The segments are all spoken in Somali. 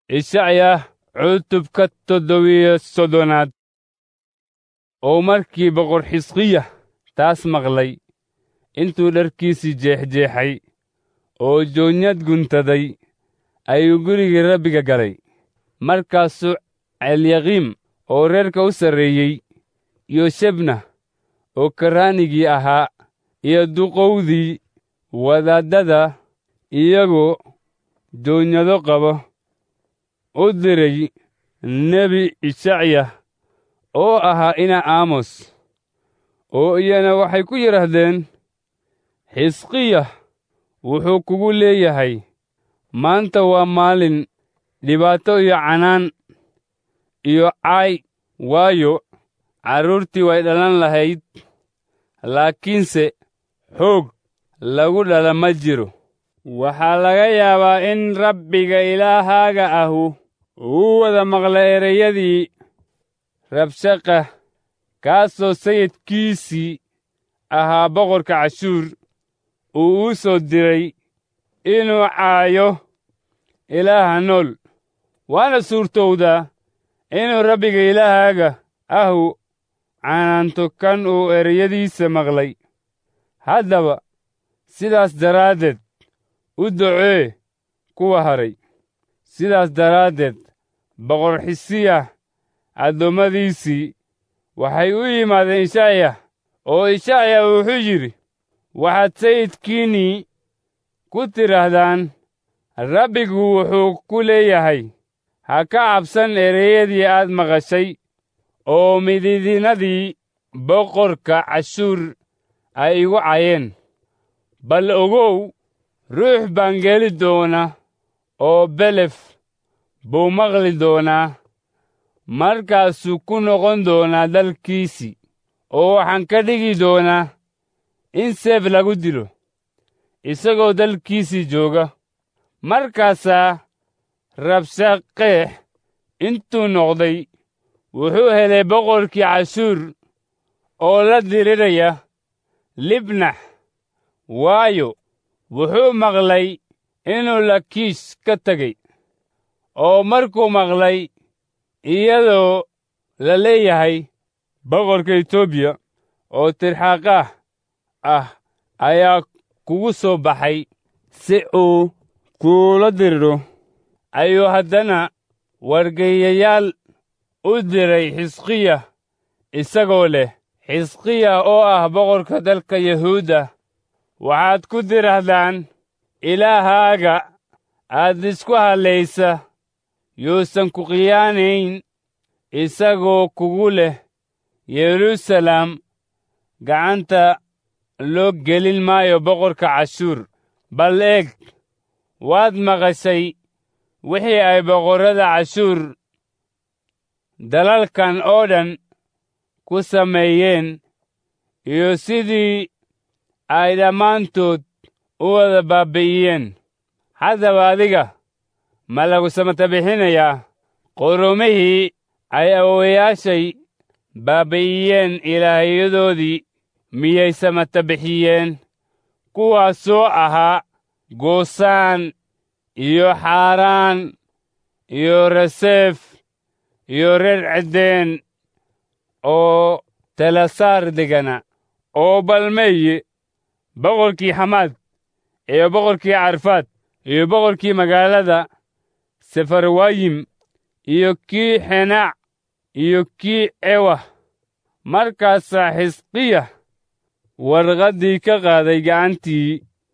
ishacya cutubka toddobiyo soddonaad oo markii boqor xisqiya taas maqlay intuu dharkiisii jeexjeexay oo joonyad guntaday ayuu gurigii rabbiga galay markaasuu celyaqiim oo reerka u sarreeyey iyo shebna oo karraanigii ahaa iyo duqowdii wadaaddada iyagoo joonyado qaba u diray nebi ishacya oo ahaa ina aamos oo iyana waxay ku yidhaahdeen xisqiya wuxuu kugu leeyahay maanta waa maalin dhibaato iyo canaan iyo caay waayo carruurtii way dhalan lahayd laakiinse xoog lagu dhala ma jiro waxaa laga yaabaa in rabbiga ilaahaaga ahu uu wada maqla ereyadii rabshaqa kaasoo sayidkiisii ahaa boqorka cashuur uu u soo diray inuu caayo ilaaha nool waana suurtowdaa inuu rabbiga ilaahaaga ahu canaanto kan uu ereyadiisa maqlay haddaba sidaas daraaddeed u docee kuwa haray sidaas daraaddeed boqor xisiya addoommadiisii waxay u yimaadeen ishacya oo ishacya wuxuu yidhi waxaad sayidkiinnii ku tidhaahdaan rabbigu wuxuu ku leeyahay ha ka cabsan ereyadii aad maqashay oo midiidinadii boqorka cashuur ay igu cayeen bal ogow ruux baan geli doona oo belef buu maqli doonaa markaasuu ku noqon doonaa dalkiisii oo waxaan ka dhigi doonaa in seef lagu dilo isagoo dalkiisii jooga markaasaa rabshaqeex intuu noqday wuxuu helay boqorkii cashuur oo la diriraya libnax waayo wuxuu maqlay inuu lakiish ka tegey oo markuu maqlay iyadoo la leeyahay boqorka etoobiya oo tirxaqaah ah ayaa kugu soo baxay si uu kuula diriro ayuu haddana wargeeyayaal u diray xisqiya isagoo leh xisqiya oo ah boqorka dalka yahuudda waxaad ku tidhaahdaan ilaahaaga aad isku hadlaysa yuusan ku khiyaanayn isagoo kugu leh yeruusalaam gacanta loo gelin maayo boqorka cashuur bal eeg waad maqashay wixii ay boqorrada cashuur dalalkan oo dhan ku sameeyeen iyo sidii ay dhammaantood u wada baabbi'iyeen haddaba adiga ma lagu samata bixinayaa qoromihii ay awowayaashay baabbi'iyeen ilaahyadoodii miyay samata bixiyeen kuwaasoo ahaa goosaan iyo xaaraan iyo reseef iyo reer ceddeen oo talasaar degana oo balmeeye boqorkii xamaad iyo boqorkii carfaad iyo boqorkii magaalada sefarwayim iyo kii xenaac iyo kii ewah markaasaa xisqiya warqaddii ka qaaday gacantii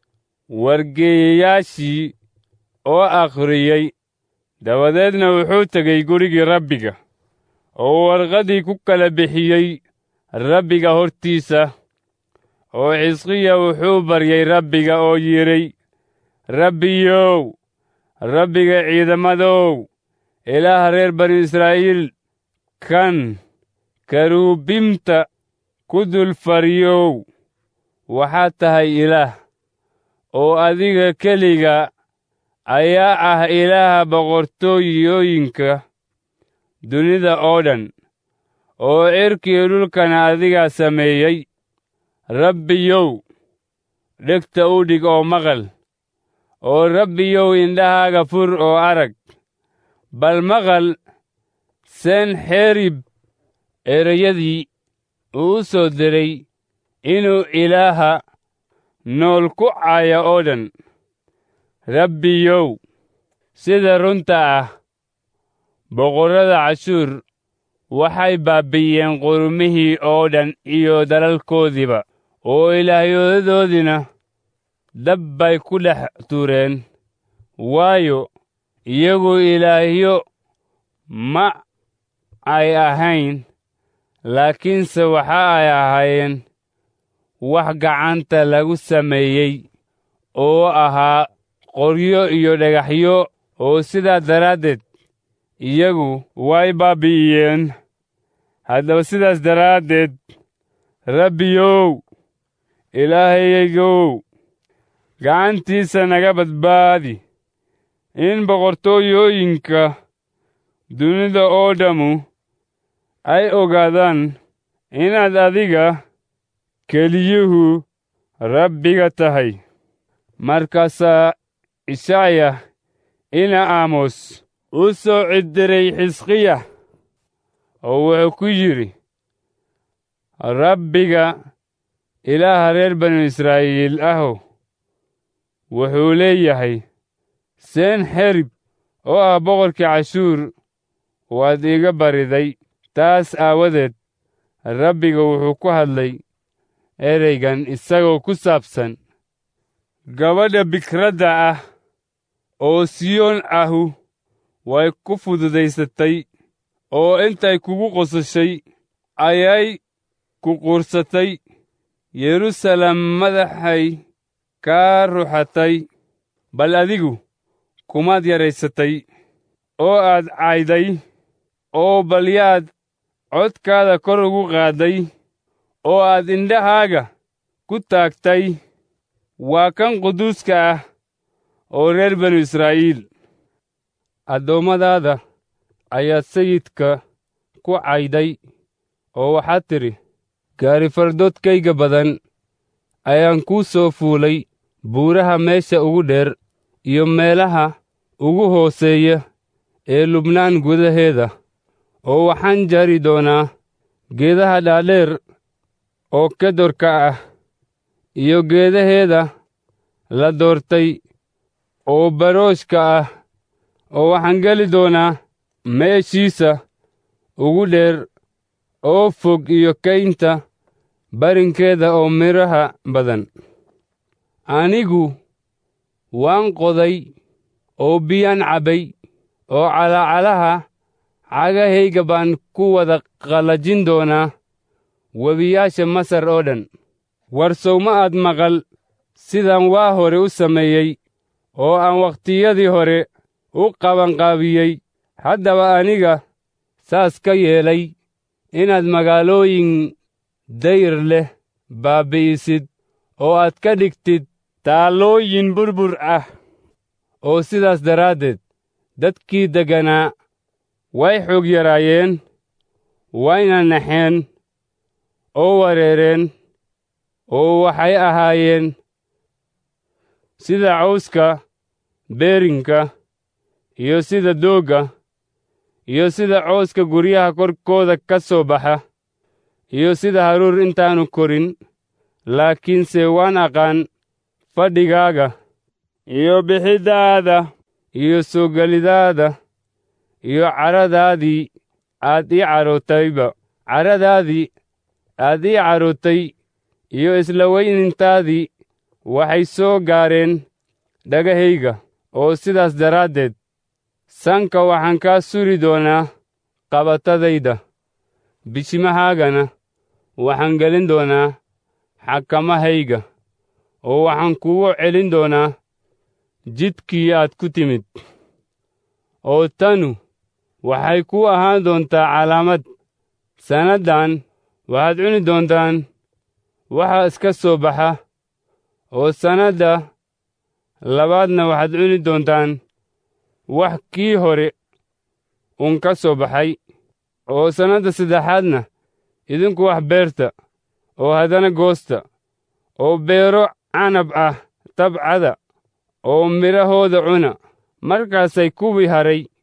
wargeeyayaashii oo akhriyey dabadeedna wuxuu tegey gurigii rabbiga oo warqaddii ku kala bixiyey rabbiga hortiisa oo xisqiya wuxuu baryey rabbiga oo yidhay rabbiyow rabbiga ciidamadow ilaaha reer bani israa'iil kan karuubimta ku dul fariyow waxaad tahay ilaah oo adiga keliga ayaa ah ilaaha boqortooyooyinka dunida oo dhan oo cirkiyo dhulkana adigaa sameeyey rabbiyow dhegta u dhig oo maqal oo rabbiyow indhahaaga fur oo arag bal maqal senxerib ereyadii uu u soo diray inuu ilaaha nool ku caaya oo dhan rabbiyow sida runta ah boqorrada cashuur waxay baabbi'iyeen qurumihii oo dhan iyo dalalkoodiiba oo ilaahyadoodiina dab bay ku dhex tuureen waayo iyagu ilaahyo ma ay ahayn laakiinse waxa ay ahaayeen wax gacanta lagu sameeyey oo ahaa qoryo iyo dhagaxyo oo sidaa daraaddeed iyagu way baabbi'iyeen haddaba sidaas daraaddeed rabbiyow ilaahayaygow gacantiisa naga badbaadi in boqortooyooyinka dunida oo dhammu ay ogaadaan inaad adiga keliyuhu rabbiga tahay markaasaa ishaaya ina aamos u soo ciddiray xisqiya oo wuxuu ku yidhi rabbiga ilaaha reer banu israa'iil ahow wuxuu leeyahay senxerib oo ah boqorkii cashuur waad iga bariday taas aawadeed rabbiga wuxuu ku hadlay ereygan isagoo ku saabsan gabadha bikradda ah oo siyoon ahu way ku fududaysatay oo intay kugu qosashay ayay ku quursatay yeruusaalem madaxay kaa ruxatay bal adigu kumaad yaraysatay oo aad cayday oo bal yaad codkaada kor ugu qaadday oo aad indhahaaga ku taagtay waa kan quduuska ah oo reer banu israa'iil addoommadaada ayaad sayidka ku cayday oo waxaad tidhi gaari fardoodkayga badan ayaan kuu soo fuulay buuraha meesha ugu dheer iyo meelaha ugu hooseeya ee lubnaan gudaheeda oo waxaan jari doonaa geedaha dhaadheer oo kedorka ah iyo geedaheeda la doortay oo barooshka ah oo waxaan geli doonaa meeshiisa ugu dheer oo fog iyo kaynta barinkeeda oo midhaha badan anigu waan qoday oo biyaan cabbay oo calacalaha cagahayga baan ku wada qallajin doonaa webiyaasha masar oo dhan warsow ma aad maqal sidaan waa hore u sameeyey oo aan wakhtiyadii hore u qabanqaabiyey haddaba aniga saas ka yeelay inaad magaalooyin dayr leh baabbi'isid oo aad ka dhigtid taallooyin burbur ah oo sidaas daraaddeed dadkii degganaa way xoog yaraayeen wayna naxeen oo wareereen oo waxay ahaayeen sida cawska beerinka iyo sida doogga iyo sida cawska guryaha korkooda ka soo baxa iyo sida haruur intaannu korin laakiinse waan aqaan fadhigaaga iyo bixiddaada iyo soo gelidaada iyo caradaadii aad ii carootayba caradaadii aad ii carootay iyo isla weynintaadii waxay soo gaareen dhagahayga oo sidaas daraaddeed sanka waxaan kaa suri doonaa qabatadayda bishimahaagana waxaan gelin doonaa xakamahayga oo waxaan kugu celin doonaa jidkii aad ku timid oo tanu waxay ku ahaan doontaa calaamad sannaddan waxaad cuni doontaan waxa iska soo baxa oo sannadda labaadna waxaad cuni doontaan wax kii hore un ka soo baxay oo sannadda saddexaadna idinku wax beerta oo haddana goosta oo beero canab ah tabcada oo midhahooda cuna markaasay kuwii haray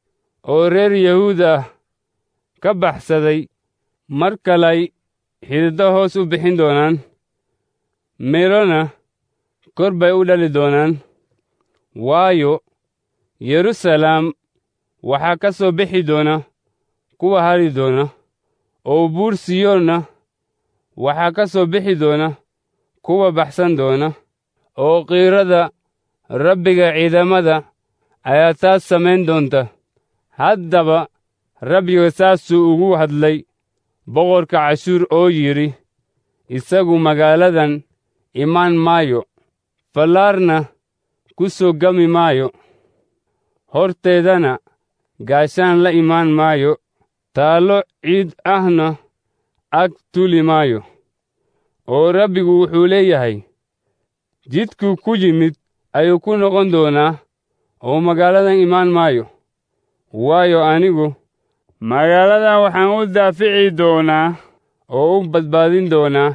oo reer yahuud ah ka baxsaday mar kalay xididdo hoos u bixin doonaan midhona kor bay u dhali doonaan waayo yeruusalaam waxaa ka soo bixi doona kuwa hari doona oo buur siyoonna waxaa ka soo bixi doona kuwa baxsan doona oo qiirada rabbiga ciidamada ayaa taas samayn doonta haddaba rabbiga saasuu ugu hadlay boqorka cashuur oo yidhi isagu magaaladan imaan maayo fallaarna ku soo gami maayo horteedana gaashaan la imaan maayo taallo ciid ahna ag tuli maayo oo rabbigu wuxuu leeyahay jidkuu ku yimid ayuu ku noqon doonaa oo magaaladan imaan maayo waayo anigu magaaladan waxaan u daafici doonaa oo u badbaadin doonaa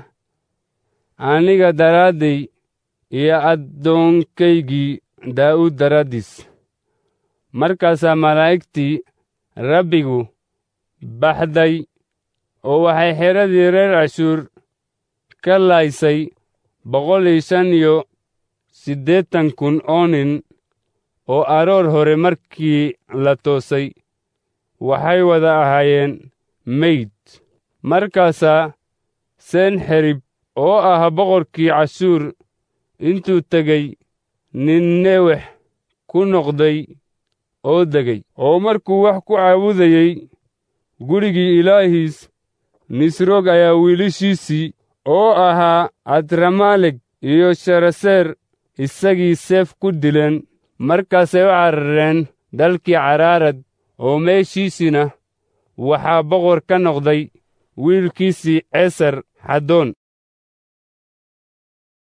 aniga daraadday iyo addoonkaygii daa'uud daraaddiis markaasaa malaa'igtii rabbigu baxday oo waxay xeradii reer cashuur ka laaysay boqol iyo shan iyo siddeetan kun oo nin oo aroor hore markii la toosay waxay wada ahaayeen meyd markaasaa senxerib oo ah boqorkii cashuur intuu tegey ninnewex ku noqday oo degay oo markuu wax ku caabudayey gurigii ilaahiis nisroog ayaa wiilashiisii oo ahaa adramaaleg iyo sharaseer isagii seef ku dileen markaasay u carareen dalkii caraarad oo meeshiisina waxaa boqor ka noqday wiilkiisii ceesar xaddoon